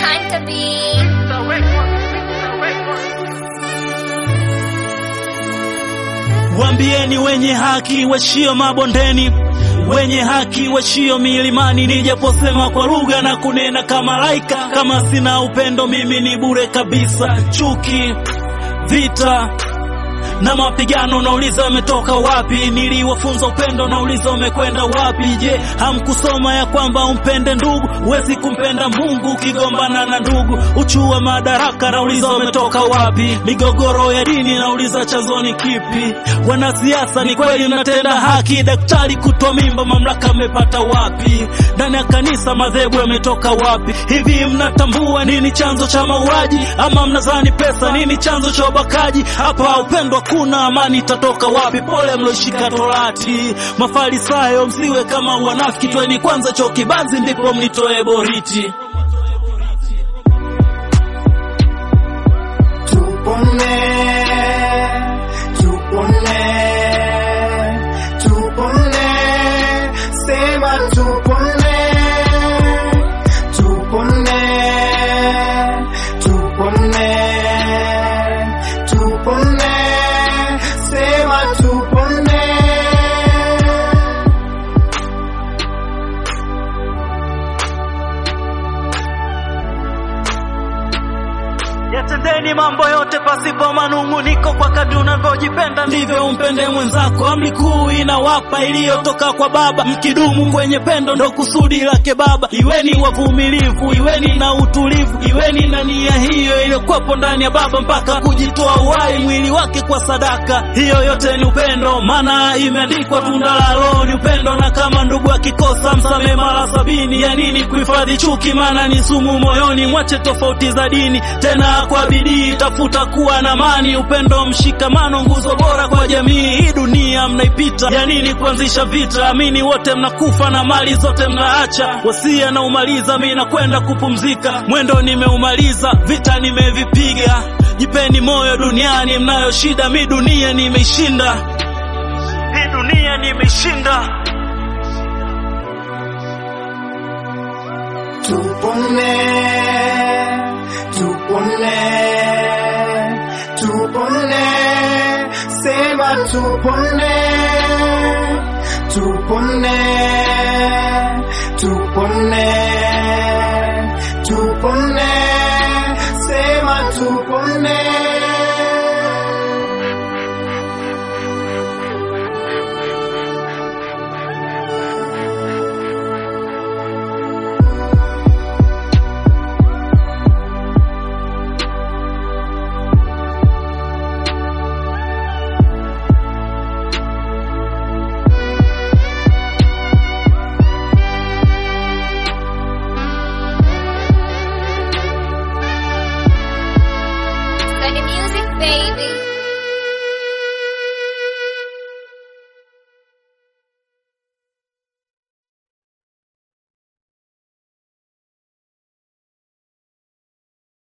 Hunter B. Waambieni wenye haki washio mabondeni, wenye haki washio milimani, nijaposema kwa lugha na kunena kama laika, kama sina upendo mimi ni bure kabisa. Chuki, vita na mapigano, nauliza ametoka wapi? Niliwafunza upendo, nauliza umekwenda wapi? Je, hamkusoma ya kwamba umpende ndugu? Huwezi kumpenda Mungu ukigombana na ndugu. Uchu wa madaraka, nauliza umetoka wapi? Migogoro ya dini, nauliza chanzo ni kipi? Wanasiasa, ni kweli mnatenda haki? Daktari kutwa mimba, mamlaka mmepata wapi? Ndani ya kanisa, madhehebu yametoka wapi? Hivi mnatambua nini chanzo cha mauaji? Ama mnadhani pesa nini chanzo cha ubakaji? Hapa upendo hakuna, amani itatoka wapi? Pole mloshika torati, Mafarisayo, msiwe kama wanafiki. Tweni kwanza choo kibanzi, ndipo mnitoe boriti. Tupone, tupone, tupone, sema tupone, tupone, tupone, tupone, sema tupone. Yatendeni mambo yote pasipo manung'uniko, kwa kadri unavyojipenda ndivyo umpende mwenzako. Amri kuu inawapa iliyotoka kwa Baba, mkidumu kwenye pendo ndo kusudi lake Baba. Iweni wavumilivu, iweni na utulivu, iweni na nia hiyo iliyokuwepo ndani ya Baba, mpaka kujitoa uhai mwili wake kwa sadaka. Hiyo yote ni upendo, maana imeandikwa, tunda la Roho ni upendo, na kama ndugu akikosa msamehe mara sabini. Ya nini kuhifadhi chuki? Maana ni sumu moyoni. Mwache tofauti za dini, tena kwa bidii tafuta kuwa na amani, upendo, mshikamano, nguzo bora kwa jamii. Hii dunia mnaipita, ya nini kuanzisha vita? Amini wote mnakufa na mali zote mnaacha. Wasia na umaliza, mi nakwenda kupumzika, mwendo nimeumaliza, vita nimevipiga. Jipeni moyo duniani, mnayo shida, mi dunia nimeishinda, hii dunia nimeishinda. Tupone, tupone, tupone, sema tupone, tupone, tupone,